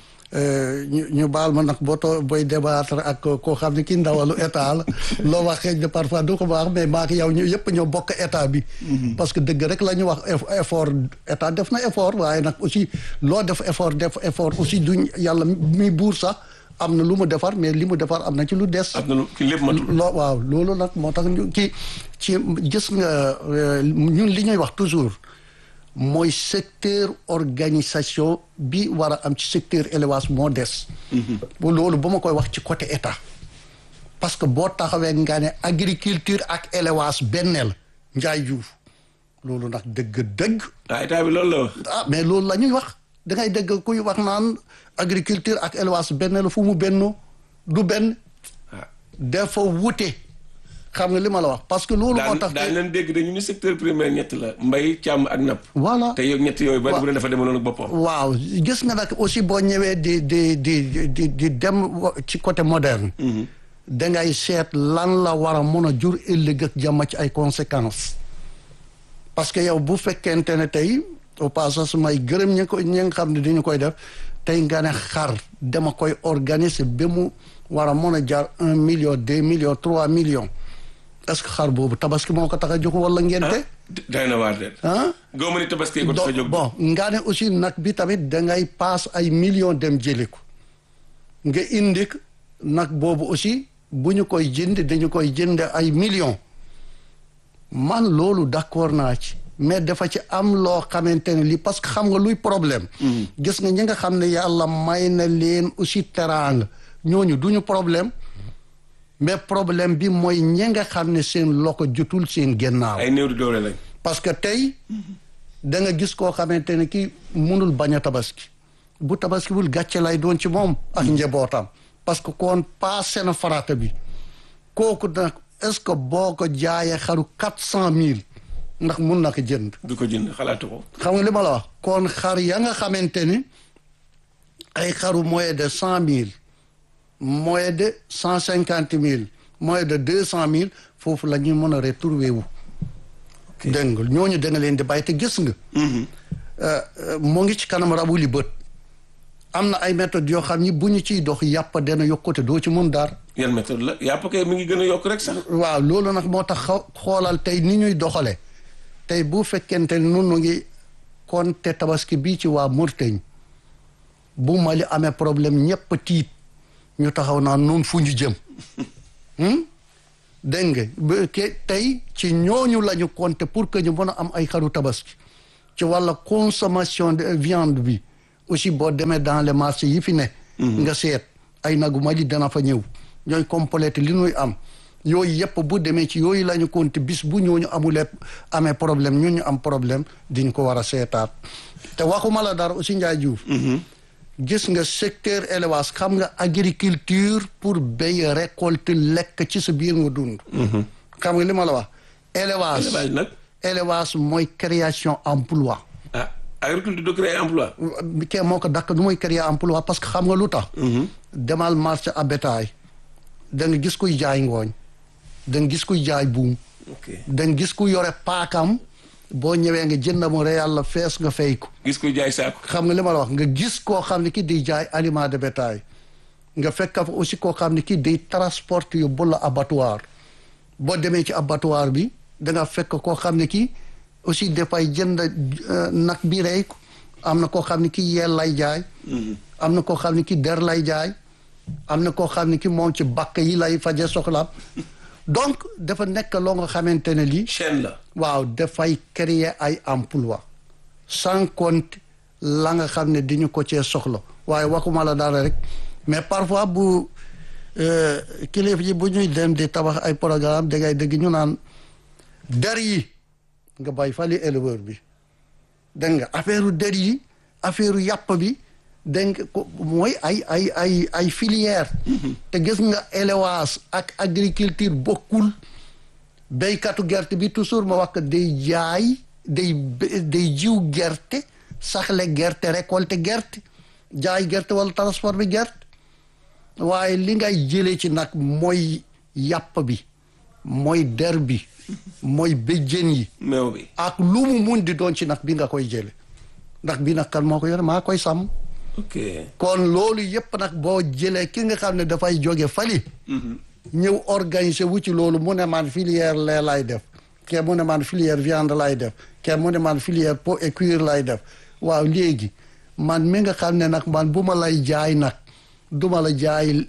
ñu ñu baal ma nag boo too booy débattre ak koo xam ne kii ndawalu état la loo wax xëy na parfois du ko baax mais maa yow ñu yëpp ñoo bokk état bi. parce que dëgg rek la ñu wax effort état def na effort waaye nag aussi loo def effort def effort aussi duñ yàlla mi buur sax am na lu mu defar mais li mu defar am na ci lu des. am na lu ki lépp matul. loo waaw loolu nag moo tax ñu kii ci gis nga ñun li ñuy wax toujours. mooy secteur organisation bi war a am ci secteur élevage moo des. loolu ba ma koy wax ci côté état. parce que boo taxawee nga ne agriculture ak élevage benn la njaay juuf loolu nag dëgg-dëgg. ah état bi loolu la wax. ah mais loolu la ñuy wax da ngay dëgg kuy wax naan agriculture ak élevage benn la fu mu benn du benn. dafa wute. xam nga li ma la wax parce que loolu moo tax daan leen dégg dañu ni secteur primaire ñett la mbay càmm ak napp voilà te yow ñett yooyu bari bu ne dafa demaloon ak boppam waaw gis nga nag aussi boo ñëwee di di di di di dem ci côté moderne dangay seet lan la war a mën a jur ëllëg ak jàmm ci ay conséquences parce que yow bu fekkente ne tey au passage may gërëm ñi ko ñi nga xam ne dañu koy def tey nga ne xar dama koy organiser ba mu war a mën a jaar un million deux millions trois millions est-ce que xar boobu tabaski moo ko tax a jóg wala ngente day na waar de ah goo ma ni tabaski ko tax a jóg bon nga ne aussi nag bi tamit dangay paas ay millions dem jëli ko nga indi nag boobu aussi bu ñu koy jënd dañu koy jënd ay millions man loolu d'accord naa ci mais dafa ci am loo xamante ne lii parce que xam nga luy problème gis nga ñi nga xam ne yàlla may na leen aussi teraanga ñooñu duñu problème mais problème bi mooy ñi nga xam ne seen loko jotul seen gennaaw ay néew di doole lañ parce que tey da nga gis koo xamante ne kii munul bañ a tabaski bu tabaski wul gàcce lay doon ci moom ak njabootam parce que kon passé na farata bi kooku nag est-ce que boo ko jaayee xaru quatre cent mille ndax mun na ko jënd du ko jënd xalaatu ko xam nga li ma la wax kon xar ya nga xamante ni ay xaru moyen de cent mille moyen de cent cinquante mille moyen de deux cent mille foofu la ñuy mën a retrouver wu dégg nga ñooñu da nga leen di bàyyi te gis nga mu ngi ci kanam rabu li bët am na ay méthodes yoo xam ni bu ñu ciy dox yàpp dana yokkute doo ci mun dara. yan méthode la yàpp kay mi ngi gën a yokk rek sax. waaw loolu nag moo tax xoolal tey ni ñuy doxale tey bu fekkente ne nun ngi konte tabaski bii ci waa Mauritanie bu Mali amee problème ñëpp tiit ñu taxaw naan nun fu ñu jëm dégg nga ke tey ci ñooñu la ñu compter pour que ñu mën a am ay xaru tabaski ci wàlla consommation de viande bi aussi boo demee dans les marchés yi fi ne nga seet ay nagu Mali dana fa ñëw ñooy complété li ñuy am yooyu yëpp bu demee ci yooyu la ñu compter bis bu ñooñu amulee amee problème ñun ñu am problème diñ ko war a seetaat te waxuma la dara aussi Ndiaye Diouf gis nga secteur élevage xam nga agriculture pour béy récolte lekk ci sa biir nga dund xam nga li ma la wax élevage élevage nag élevage mooy création emploi ah agriculture de créer emploi ke moo ko dakk du mooy créer emploi parce que xam nga lu tax demal marché à bétail da nga gis kuy jaay ngooñ da nga gis kuy jaay buum da nga gis ku yore paakam boo ñëwee nga jënd mu réel la fees nga fay ko. gis kuy jaay saako. xam nga li ma la wax nga gis koo xam ne ki di jaay aliment de bétail nga fekk fa aussi koo xam ne ki day transporter yu bu la abattoir boo demee ci abattoir bi da nga fekk koo xam ne ki aussi dafay jënd nag bi rey ko am na koo xam ne ki yeel lay jaay. am na koo xam ne ki der lay jaay. am na koo xam ne ki moom ci bakk yi lay faje soxlaam donc dafa nekk loo nga xamante ne lii. chaîne la. waaw dafay créer ay emploi sans compte la nga xam ne diñu ko cee soxla waaye waxuma la dara rek mais parfois bu kilifa yi bu ñuy dem di tabax ay programme da ngay dégg ñu naan der yi nga bay fali éleveur bi dégg nga affaire der yi affaire yàpp bi dégg nga ko mooy ay ay ay ay filière te gis nga élevage ak agriculture bokkul béykatu gerte bi toujours ma wax que day jaay day day jiw gerte saxle gerte récolter gerte jaay gerte wala transport bi gerte waaye li ngay jëlee ci nag mooy yàpp bi mooy der bi mooy béjjén yi meew bi ak lu mu mun di doon ci nag bi nga koy jële ndax bi nag kan moo ko yore maa koy sàmm ok kon loolu yëpp nag boo jëlee ki nga xam ne dafay jóge fali ñëw organiser wu ci loolu mu ne man filière lait lay def ke mu ne man filière viande lay def ke mu ne man filière peau et cuir lay def waaw léegi man mi nga xam ne nag man bu ma lay jaay nag duma la jaay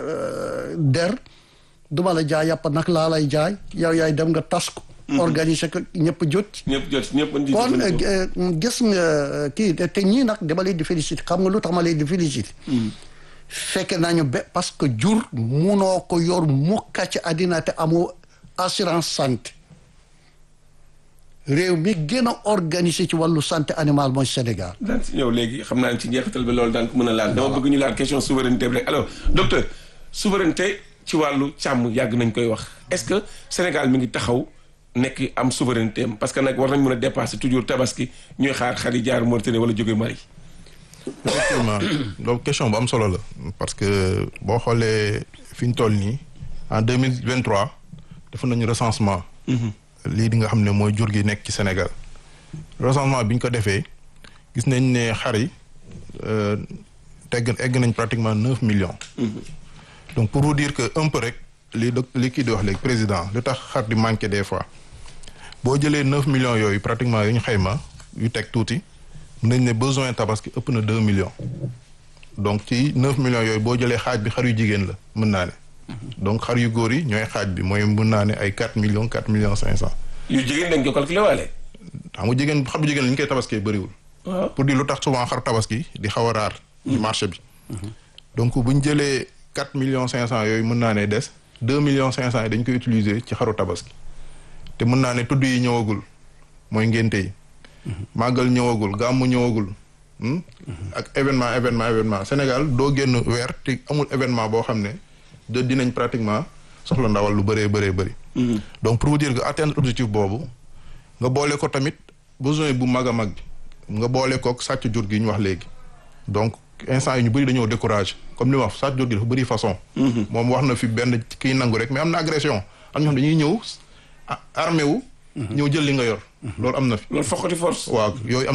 der duma la jaay yàpp nag laa lay jaay yow yaay dem nga tas ko organiser ko ñëpp jot ñëpp jot ñëpp mën di kon gis nga kii te ñii nag dama leen di féliciter xam nga lu tax ma leen di féliciter fekk nañu ba parce que jur munoo ko yor mukka ci àddina te amoo assurance santé réew mi gën a organisé ci wàllu santé animale mooy Sénégal. daan si ñëw léegi xam naa ne ci njeexital bi loolu daan ko mën a laal. dama bëgg ñu laal question souveraineté bi rek alors docteur souveraineté ci wàllu càmm yàgg nañ koy wax est-ce que Sénégal mi ngi taxaw nekk am souveraineté am parce que nag war nañ mën a dépasser toujours tabaski ñuy xaar xar yi jaar Mauritanie wala jóge Mali. effectivement donc question bu am solo la parce que boo xoolee fi ñu toll nii en deux mille vingt trois defoon nañu recensement. lii di nga xam ne mooy jur gi nekk ci Sénégal recensement bi ñu ko defee gis nañ ne xar yi tegg egg nañ pratiquement neuf millions. donc pour vous dire que un peu rek li do li kii di wax léegi président lu tax xar di manqué des fois boo jëlee neuf millions yooyu pratiquement yu ñu xayma yu teg tuuti. nañ ne besoin tabaski ëpp na deux millions donc ci neuf millions yooyu boo jëlee xaaj bi xar yu jigéen la mën naa ne donc xar yu góor yi ñooy xaaj bi mooy mën naa ne ay quatre millions quatre millions cinq cent yu jigéen dañ ko calculé waale. xam nga jigéen xar bu jigéen la ñu koy tabaskee bëriwul waaw pour dire lu tax souvent xar tabaski di xaw a raar ci marché bi donc bu ñu jëlee quatre millions cinq cent yooyu mën naa ne des deux millions cinq cent yi dañ koy utiliser ci xaru tabaski te mën naa ne tudd yi ñëwagul mooy ngénte yi màggal ñëwagul gàmmu ñëwagul ak événement événement événement Sénégal doo génn weer te amul événement boo xam ne de dinañ pratiquement soxla ndawal lu bëree bëree bëri donc pour vous dire que atteindre objectif boobu nga boole ko tamit besoin bu mag a mag bi nga boole kook sàcc jur gi ñu wax léegi donc instant yi ñu bëri dañoo découragé comme li ma wax sàcc jur gi dafa bëri façon moom wax na fi benn kii nangu rek mais am na agression am ñoo xam dañuy ñëw armé wu ñëw jël li nga yor loolu am na fi loolu fokkati force. waaw yooyu am na fi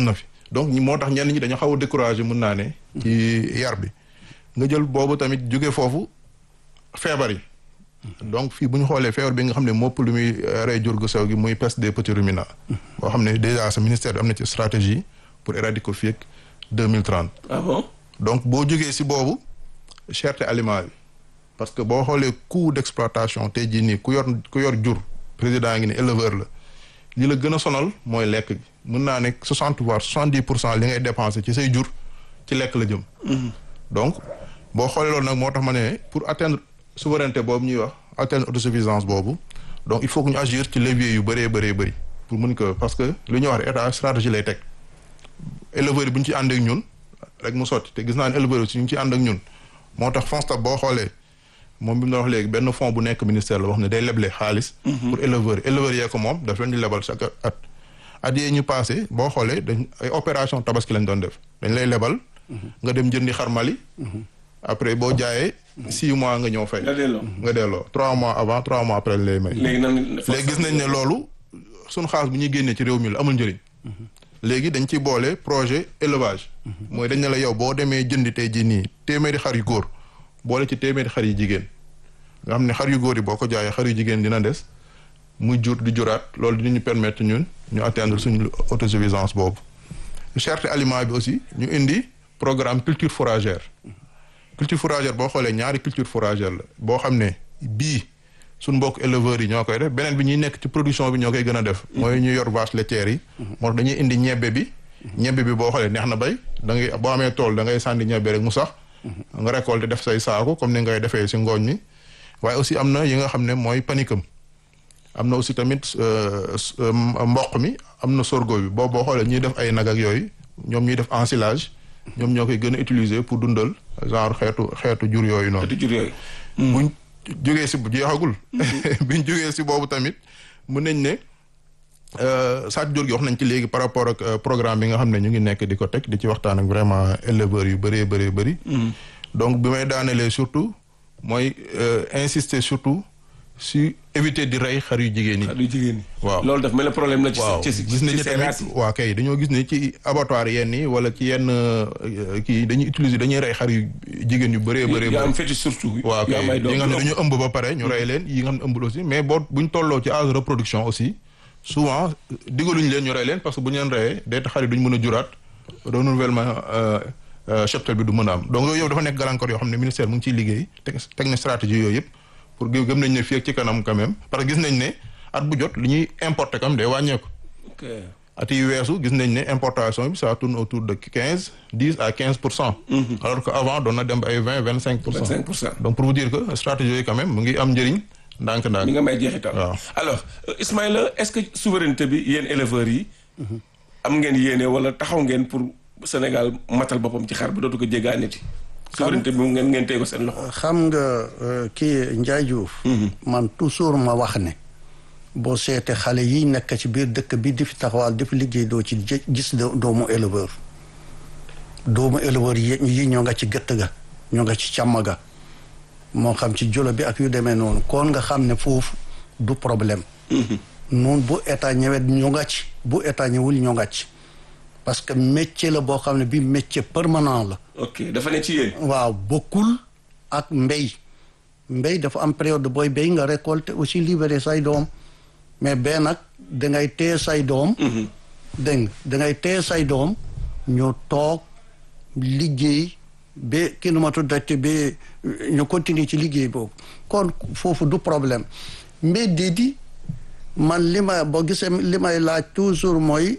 donc ñi moo tax ñenn ñi dañoo xaw a découragé mun naa ne. ci yar bi nga jël boobu tamit jóge foofu feebar yi. donc fii bu ñu xoolee feebar bi nga xam ne mopp lu muy rey jur gu sew gi muy peste des petits ruminants. boo xam ne déjà sa ministère bi am na ci stratégie pour éradiquer ko fii ak deux mille trente. ah bon donc boo jógee si boobu cherté aliment bi parce que boo xoolee coût d'exploitation tey jii nii ku yor ku yor jur président ngi ne éleveur la li la gën a sonal mooy lekk gi mën naa nekk soixante voire soixante dix pour cent li ngay dépenser ci say jur ci lekk la jëm. donc boo xoolee loolu nag moo tax ma ne pour atteindre souveraineté boobu ñuy wax atteindre autosuffisance boobu donc il faut que ñu agir ci levier yu bëree bëree bëri pour mun ko parce que lu ñuy wax état stratégie lay teg éleveurs yi bu ñu ci ànd ak ñun rek mu sotti te gis naa ne éleveurs yi si ñu ci ànd ak ñun moo tax FONSTAB boo xoolee moom bi mu doon wax léegi benn fonds bu nekk ministère la wax ne day leble xaalis. pour éleveurs yi éleveurs yee ko moom daf leen di lebal chaque at. at yee ñu passé boo xoolee dañ ay opération tabaski lañ doon def dañ lay lebal. nga dem jëndi xar Mali. après boo jaayee. six mois nga ñëw fay. nga delloo nga delloo trois mois avant trois mois après lay may. léegi nan léegi gis nañ ne loolu suñu xaalis bu ñuy génnee ci réew mi la amul njëriñ. léegi dañ ci boole projet élevage. mooy dañ ne la yow boo demee jëndi tey jii nii téeméeri xar yu góor boole ci téeméeri xar yu jigéen nga xam ne xar yu góor yi boo ko jaayee xar yu jigéen dina des muy jur di juraat loolu dinañu permettre ñun ñu atteindre suñu autosuffisance boobu. cherté aliment bi aussi ñu indi programme culture fourragère culture fourragère boo xoolee ñaari culture fourragère la boo xam ne bii suñ mbokk éleveurs yi ñoo koy def beneen bi ñuy nekk ci production bi ñoo koy gën a def. mooy ñu yor vache laitière yi. moo tax dañuy indi ñebbe bi. ñebbe bi boo xoolee neex na bay da ngay boo amee tool da ngay sànni ñebbe rek mu sax. nga récolter def say saako comme ni ngay defee si ngooñ mi. waaye aussi am na yi nga xam ne mooy panicum am na aussi tamit mboq mi am na sorgho bi boo boo xoolee ñuy def ay nag ak yooyu ñoom ñuy def ensilage ñoom ñoo koy gën a utiliser pour dundal genre xeetu xeetu jur yooyu noonu. xeetu jur yooyu. buñ jógee si jeexagul. biñ jógee si boobu tamit mën nañ ne sàcc jur gi wax nañ ci léegi par rapport ak programme bi nga xam ne ñu ngi nekk di ko teg di ci waxtaan ak vraiment éleveurs yu bëree bëree bëri. donc bi may daanelee surtout mooy insister surtout si éviter di rey xar yu jigéen ñi. xar yu jigéen ñi. waaw loolu daf mel ne problème la. ci waaw ci gis nañu tamit waa kay dañoo gis ne ci abattoir yenn yi wala ci yenn kii dañuy utiliser dañuy rey xar yu jigéen yu bëree bëree. yu am fétiche surtout. waaw kay yi nga xam ne dañu ëmb ba pare ñu rey leen yi nga xam ne ëmbul aussi mais boo buñ tolloo ci âge de reproduction aussi souvent digaluñu leen ñu rey leen parce que bu ñu leen reyee day tax xar yi duñ mën a juraat renouvellement cheptel bi du mën a am donc yooyu yëpp dafa nekk gàllankoor yoo xam ne ministère mu ngi ciy liggéey teg teg na stratégie yooyu yëpp pour gëm nañ ne fii ak ci kanam quand même parce que gis nañ ne at bu jot li ñuy importer kam day wàññeeku. ok at yi weesu gis nañ ne importation bi ça tourne autour de quinze dix à quinze pour cent. alors que avant doon na dem ba ay vingt vingt cinq pour cent. 25 pour cent. donc pour vous dire que stratégie yooyu quand même mu ngi am njëriñ ndànk-ndànk. mi nga may jeexital. waaw alors Ismaïla est-ce que souveraineté bi yéen éleveurs yi. am ngeen yéene wala taxaw ngeen pour Sénégal matal boppam ci xar ba dootu ko jéggaaniti. souveraineté bi mu ngeen ngeen tey ko seen loxo. xam nga kii Ndiaye Diouf. man toujours ma wax ne. boo seete xale yi nekk ci biir dëkk bi di fi taxawal di fi liggéey doo ci gis doomu éleveur. doomu éleveur yi ñoo nga ci gëtt ga ñoo nga ci càmm ga moo xam ci jolo bi ak yu demee noonu kon nga xam ne foofu du problème. noonu bu état ñëwee ñoo nga ci bu état ñëwul ñoo nga ci. parce que métier la boo xam ne bi métier permanent la. ok dafa ne ci yéen. waaw bokkul ak mbéy mbéy dafa am période booy béy nga récolter aussi libérer say doom mais benn nag dangay téye say doom. dégg nga dangay téye say doom ñu toog liggéey ba kii nu ma tuddati ba ñu continuer ci liggéey boobu kon foofu du problème mais déedéet man li ma boo gisee li may laaj toujours mooy.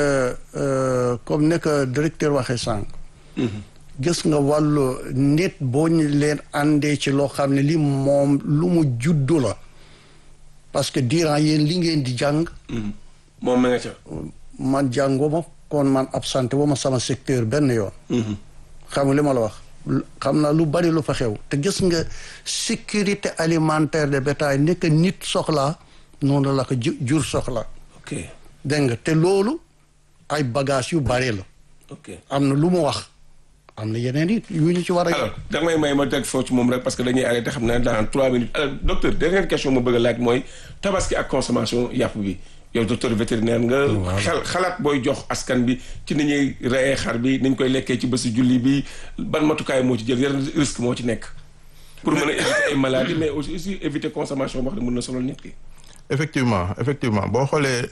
comme nekk directeur waxee sànq. gis nga wàllu nit boo ñu leen àndee ci loo xam ne li moom lu mu juddu la parce que durant yéen li ngeen di jàng. moom ma nga ca. man jànguma kon man absenté wu ma sama secteur benn yoon. xam nga li ma la wax. xam naa lu bari lu fa xew te gis nga sécurité alimentaire de bétail nekk nit soxla noonu la ko jur soxla. ok dégg nga te loolu. ay bagages yu bare la. ok am na lu mu wax am na yeneen it yu ñu ci war a. alors da may may ma teg foofu ci moom rek parce que dañuy arrêté xam naa dans trois minutes alors docteur dernière question ma bëgg a laaj mooy tabaski ak consommation yàpp bi yow docteur vétérinaire nga. xel xalaat booy jox askan bi ci ni ñuy reyee xar bi ni ñu koy lekkee ci bési julli bi ban matukaay moo ci jël yan risque moo ci nekk. pour mën a éviter ay maladies mais aussi éviter consommation boo xam ne mën na sonal nit ki. effectivement effectivement boo xoolee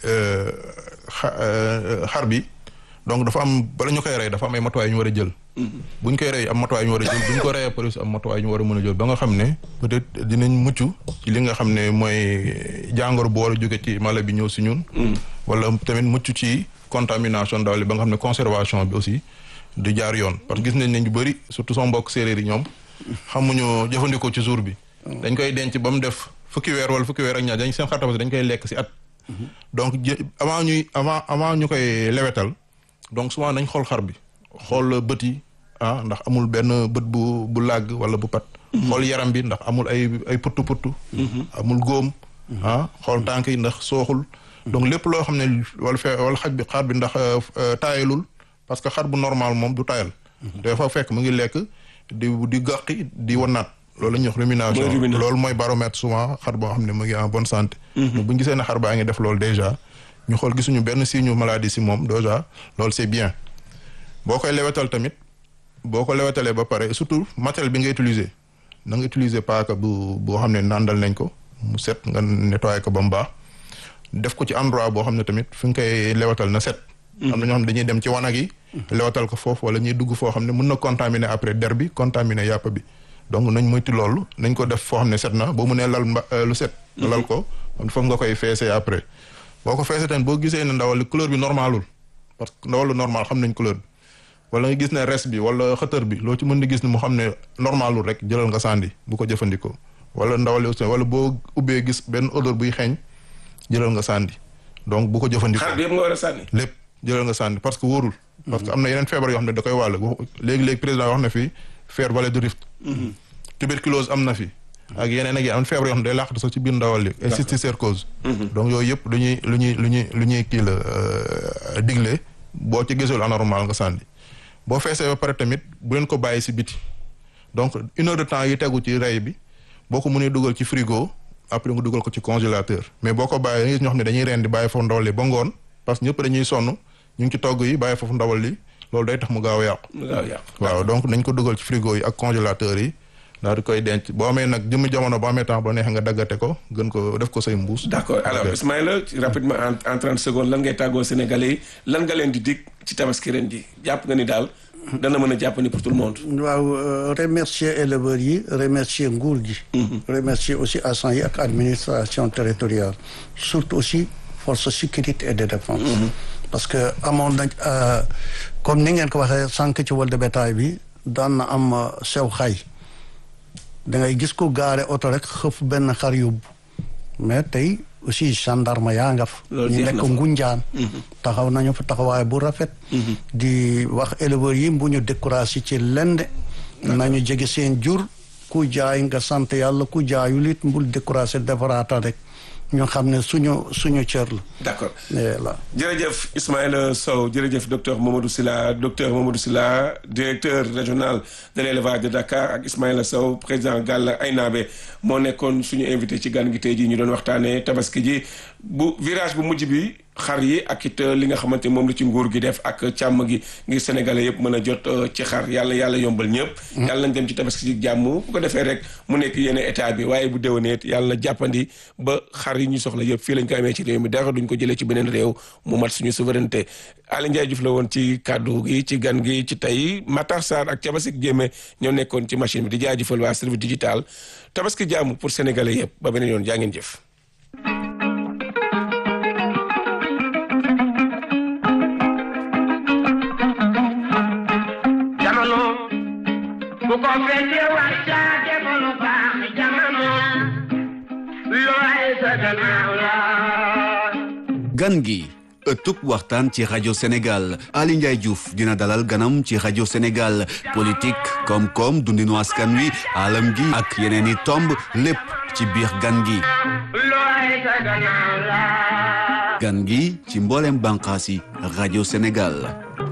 xar bi donc dafa am bala ñu koy rey dafa am ay matuwaay yu ñu war a jël. bu ñu koy rey am matuwaay yu ñu war a jël bu ñu ko reyee police am matuwaay yu ñu war a mën a jël ba nga xam ne peut-être dinañ mucc ci li nga xam ne mooy jàngoro bu war a jóge ci mala bi ñëw si ñun. wala tamit mucc ci contamination ndaw li ba nga xam ne conservation bi aussi du jaar yoon parce que gis nañ ne ñu bëri surtout sama mbokk séeréer yi ñoom. xamuñu jëfandikoo ci jour bi. dañ koy denc ba mu def fukki weer wala fukki weer ak ñaar dañ seen xar tabaski dañ koy lekk si at. donc avant ñuy avant avant ñu koy lewetal donc souvent nañ xool xar bi xool bët yi ah ndax amul benn bët bu bu làgg wala bu pat. xool yaram bi ndax amul ay ay puttu puttu. amul góom. ah xool tànk yi ndax sooxul. donc lépp loo xam ne wala fe wala xaj bi xar bi ndax taayalul parce que xar bu normal moom du taayal. dafa fekk mu ngi lekk. di di gàqi di wanaat loolu la ñuy wax rumination loolu mooy baromètre souvent xar boo xam ne mu ngi en bonne santé bu ñu gisee ne xar baa ngi def loolu déjà ñu xool gisuñu benn signe maladie si moom déjà loolu c'est bien boo koy lewetal tamit boo ko lewetalee ba pare surtout matériel bi nga utiliser na nga utiliser paaka bu boo xam ne nandal nañ ko mu set nga nettoyer ko ba mu baax def ko ci endroit boo xam ne tamit fi nga koy lewetal na set am na ñoo xam ne dañuy dem ci wanag yi lewatal ko foofu wala ñuy dugg foo xam ne mën na contaminer après der bi contaminer yàpp bi donc nañ moytu loolu nañ ko def foo xam ne set na boo mënee lal mba lu set nga lal ko foog nga koy feesee après boo ko feesee tamit boo gisee ne ndawal li couleur bi normalul parce que ndawal lu normal xam nañ couleur bi wala nga gis ne res bi wala xëtër bi loo ci mën di gis ne mu xam ne normalul rek jëlal nga sànni bu ko jëfandikoo wala ndawal li aussi wala boo ubbee gis benn odeur buy xeeñ jëlal nga sànni donc bu ko jëfandikoo xar bi yëpp nga war a sànni lépp jëlal nga sànni parce que wóorul parce que am na yeneen feebar yoo xam ne da koy wàll léegi-léegi président wax na fi feer vallée du Rift tuberculose am na fi ak yeneen ak yeneen am feebar yoo xam ne day làqatu sax ci biir ndawal li ay cysticercose donc yooyu yëpp lu ñuy lu ñuy lu ñuy lu ñuy kii la digle boo ci gisul anormal nga sànni boo feesee ba pare tamit bu leen ko bàyyi si biti donc une heure de temps yi tegu ci rey bi boo ko mënee dugal ci frigo après nga dugal ko ci congélateur mais boo ko bàyyi gis ñoo xam ne dañuy rendi bàyyi foofu ndawal li ba ngoon parce que ñëpp dañuy sonn ñu ngi ci togg yi bàyyi foofu ndawal li loolu day tax mu gaaw a yàqu. mu gaaw a yàqu waaw donc nañ ko dugal ci frigo yi ak congélateur yi daal di koy denc boo amee nag jëmmi jamono boo amee temps ba neex nga daggate ko gën ko def ko say mbuus. d' accord alors Ismaïla rapidement en en trente secondes lan ngay tàggoo Sénégalais yi lan nga leen di dig ci tabaski ren ji jàpp nga ni daal. dana mën a jàpp ni pour tout le monde. waaw remercier éleveurs yi remercier nguur gi. remercier aussi agents yi ak administration territoriale surtout aussi force sécurité et de défense. parce que amoon nañ comme ni ngeen ko waxee sànq ci wàllu bétail bi daan na am sew xay da ngay gis ko gaare oto rek xëf benn xar yóbbu mais tey aussi gendarme yaa nga fa ñu nekk ngunjaan taxaw nañu fa taxawaay bu rafet di wax éleveurs yi bu ñu découragé ci lende nañu jege seen jur ku jaay nga sant yàlla ku jaayul it mbul découragé defaraata rek ñu xam ne suñu suñu cër la. d' accord voilà. jërëjëf Ismaïla Sow jërëjëf docteur Mamadou Sylla docteur Mamadou Sylla directeur régional de l' élevage de Dakar ak Ismaïla Sow président Galla Aynabe moo nekkoon suñu invité ci gan gi tey jii ñu doon waxtaanee tabaski ji bu virage bu mujj bi xar yi ak it li nga xamante moom la ci nguur gi def ak càmm gi ngir sénégalais yëpp mën a jot ci xar yàlla yàlla yombal ñëpp. yàlla nañ dem ci tabaski ji jàmm bu ko defee rek mu nekk yenn état bi waaye bu déwénee yàlla jàppandi ba xar yi ñu soxla yëpp fii lañ ko amee ci réew mi dara duñ ko jëlee ci beneen réew mu mat suñu souveraineté Aly Ndiaye Diouf la woon ci kàddu gi ci gan gi ci tey Matar Sarr ak Cabasik Jéeme ñoo nekkoon ci machine bi di jaajëfal waa service digital tabaski jàmm pour sénégalais yëpp ba beneen yoon jaa ngeen jëf bu ko fekkee wax caa defalu baax jamono looy sa gannaaw la gan gi ëttub waxtaan ci rajo Sénégal Aly Ndiaye Diouf dina dalal ganam ci rajo Sénégal politique koom-koom dundinu askan wi alam gi ak yeneen i tomb lépp ci biir gan gi looy sa gannaaw la gan gi ci mboolem bànqaas yi rajo Sénégal